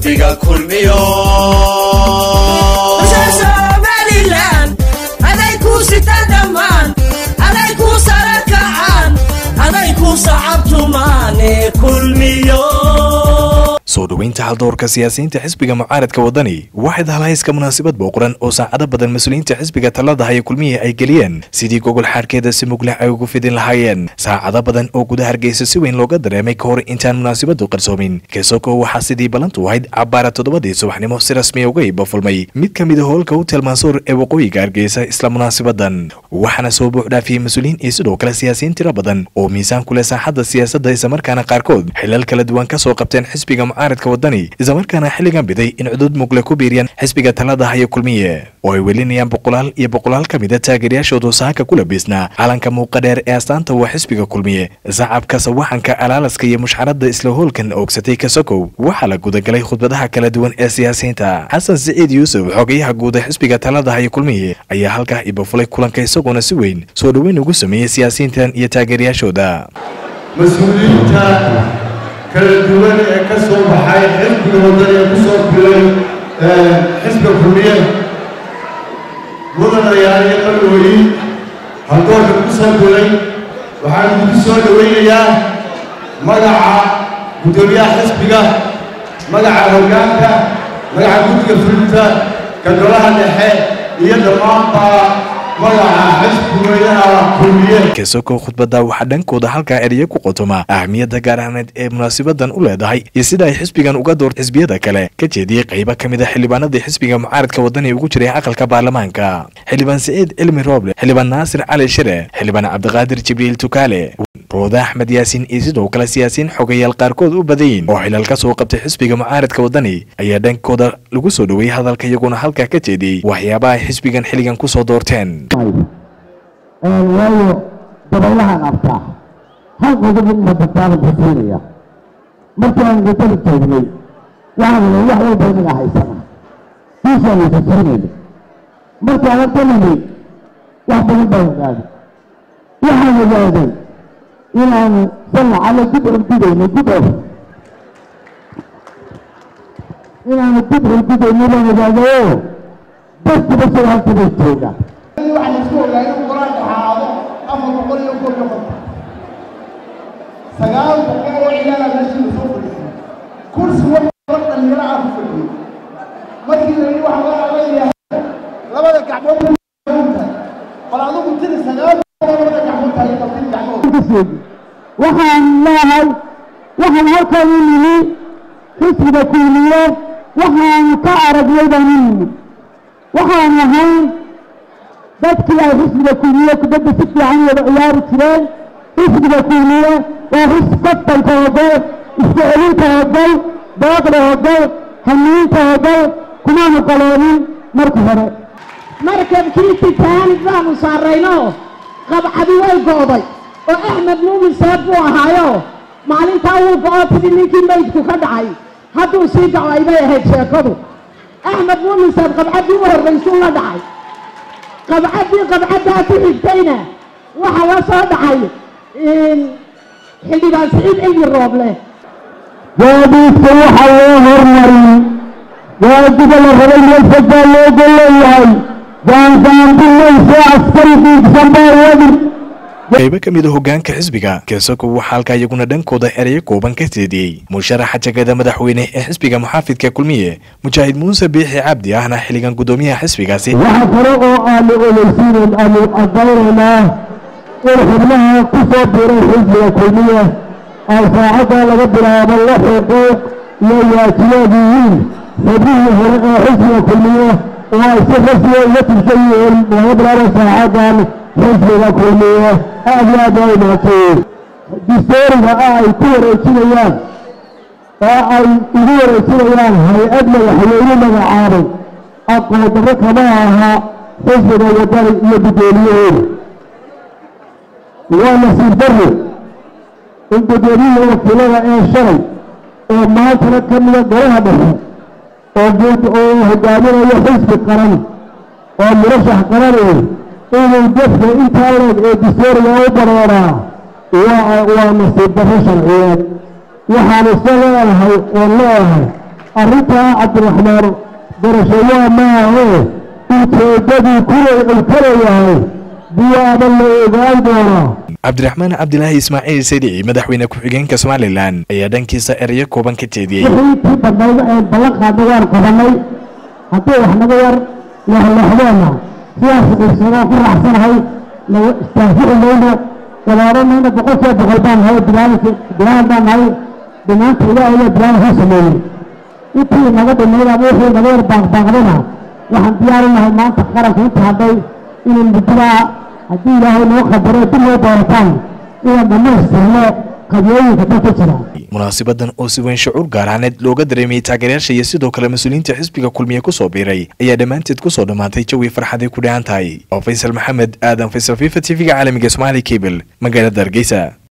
xisbiga kulmiyo somalilan aday kuu sitaan dhammaan aday kuu sara kacaan aday kuu sacabtumaane kulmiyo soo dhoweynta haldoorka siyaasiyiinta xisbiga mucaaradka wadani waxayd halhayska munaasabad booqran oo saacado badan mas-uuliyiinta xisbiga talada haya kulmihii ay geliyeen sidii gogol xaarkeeda si mugleh ay ugu fidin lahaayeen saacado badan oo guda hargeysa si weyn looga dareemay ka hor intaan munaasabadu qarsoomin kesoko waxaa sidii ballantu ahayd cabbaara toddobadii subaxnimo si rasmiya uga ibafulmay mid ka mid a hoolka hotel mansuur ee waqooyiga hargeysa isla munaasabadan waxaana soo buuxdhaafiyey mas-uuliyiin iyo sidoo kale siyaasiyiin tiro badan oo miisaan ku leh saaxadda siyaasadda islamarkaana qaarkood xilal kala duwan ka soo qabteen xisbiga mucaaradka wadani islamarkaana xilligan biday in cudud mugle ku biiriyaan xisbiga talada haya kulmiye oo ay welinayaan boqolaal iyo boqolaal ka mid a taageerayaashoodu saaka ku labiisnaa calanka muuqa dheer ee astaanta waa xisbiga kulmiye sacabka sawaxanka alaalaska iyo mushxaradda isla hoolkan oogsatay kasokow waxaa la gudagalay khudbadaha kala duwan ee siyaasiyiinta xasan siciid yuusuf xogayaha guud ee xisbiga talada haya kulmiye ayaa halkaa ibafulay kulanka isagoona si weyn soo dhoweyn ugu sameeyey siyaasiyiintan iyo taageerayaashooda mas-uuliyiinta kala duwan ee ka soo baxay xisbiga waddan ee ku soo bilay xisbiga kulmiye mudanayaal iyo qalwooyin haldoorka ku soo bilay waxaan idinku soo dhowaynayaa magaca guddoomiyaha xisbiga magaca hoggaanka magaca guddiga fulinta ka golaha dhexe iyo dhammaanba kesoko khudbadda waxaa dhankooda halkaa ereye ku qotoma ahmiyadda gaar ahneed ee munaasabadan u leedahay iyo sida ay xisbigan uga doorta xisbiyada kale ka jeediyey qaybo ka mid a xildhibaanadii xisbiga mucaaradka wadani ugu jiray aqalka baarlamaanka xildhibaan siciid cilmi rooble xildhibaan naasir cali shire xildhibaan cabdiqaadir jibriil tukaale rooda axmed yaasiin iyo sidoo kale siyaasiyiin xogayaal qaarkood u badayin oo xilal ka soo qabtay xisbiga mucaaradka wadani ayaa dhankooda lagu soo dhoweeyey hadalka iyaguna halkaa ka jeediyey waxyaabaha ay xisbigan xilligan ku soo doorteen waayo dabaylahaan arkaa hal qodob in madadaalan xuseynaya markii aan wadada joognay waxaan ila wax walba inaga haysana diishaan xuseynayna markaan halka nimid wax badan baan ogaaday waxaan ogaaday inaanu sanacala dib ordidayno dib or inaanu dib ordidayno baan ogaadayo dadkiba soo halkabay joogaan waxaa la isku ogaa inuu quraan dhaxaado afar boqol iyo kor iyo konton sagaal boqol oo ciyaala meeshii la soo fadhiisay kursi walba dhalinyaro ah ku fadhiyey markii la yidhi waxaa loo codaynayaa labada gacmood tahay bal adigu tiri sagaal boqol oo labada gacmood tahay bal tiri gacmood waxaan leehay waxaan halkan u nimi xisbiga kuuliye waxaan ka aragnay baan u nimi waxaan ahay dadkii ay xisbiga kuuliye kubadda si fiican wada ciyaari jireen xisbiga kuuliye waa xis kabtanka hogol isku celinta hogol booqda hogol hamiinta hogol kumaanu qaloonin marka hore markabkii titaanig baanu saarayno qabcadi way go'day oo axmed muumin seeb buu ahaayo maalintaa wuu go'o sidii ninkii maydku ka dhacay hadduu sii gaco aybay ahayd sheekadu axmed muumin seeb qabcaddii u horraysuu la dhacay qabcaddii qabcaddaa ku xigtayna waxaa la soo dhacay xildhibaan siciid cilmi rooble gaadiidka waxaa loo hormarin gaadiga la rabay meesha baa looga leeyahay gaangaandimayso askari diigsan baa wadi qaybo ka mid a hoggaanka xisbiga kesoko waxaa halkaa iyaguna dhankooda ereyo kooban ka jeediyey musharaxa jagada madaxweyne ee xisbiga muxaafidka kulmiye mujaahid muuse biixi cabdi ahna xilligan guddoomiyaha xisbigaasi waxa kale oo aanu oleysiinen aanu cadaynaynaa in xubnaha ku soo biray xisbiga kulmiye ay saacadda laga bilaabo la xuquuq iyo waajibaad yihiin xubnihii hore ee xisbiga kulmiye oo ay si rasmiya uga tirsan yihiin laga bilaabo saacaddan xisbiga kulmiye aad iyo aad waa imaatay distooriga ah ay ku wareejinayaan oo ay ugu wareejinayaan hay-ad madaxweyne magacaabay aqoon-darro kama aha xisbiga wadani iyo guddoomiyahooda waa nasiib darro in guddoomiyihii wakiilada ee shalay oo maantana ka mida golaha dhexe oo guud oo hogaaminayo xisbi qaran oo murashax qaranay inuu dadka intaa leeg ee distooriga u bareeraa waa waa nasiib darro sharciyeed waxaan isa leeyahay oo leeyahay arrintaa cabdiraxmaan garashayaa maahe ujeeddadii kuway uu ka leeyahay biyaaba la ogaan doonaa cabdiraxmaan cabdilaahi ismaaciil sadici madaxweyne ku-xigeenka somalilan ayaa dhankiisa erayo kooban ka jeediyey wixii tii badnayda ee ballan qaadna waan qabanay haddii wax naga yar leexleexdeenna sidaas dhibsadaan ku raacsanahay laga istaafici mayno walaaranayna boqolkiiba boqol baan nahay bilaadanki bilaadan baan nahay dhinaanta ilaahay baa bilaadan soo sameeyey intii naga dhimayd ama wixii naga yar baaqbaaqdana waxaan diyaarinahay maanta qaranka inta hadhay inay muddadaa haddii ilaahay noo qadaro dib noo doorataan inaan dhammaystirno qabyooyinka dalka jira munaasabadan oo si weyn shucuur gaaraaneed looga dareemayay taageerayaasha iyo sidoo kale mas-uuliyiinta xisbiga kulmiye kusoo biiray ayaa dhammaanteed kusoo dhammaatay jawi farxaday ku dhahan tahay oo faysal maxamed aadan faysal fifa t v-ga caalamiga somaali cable magaalada hargeysa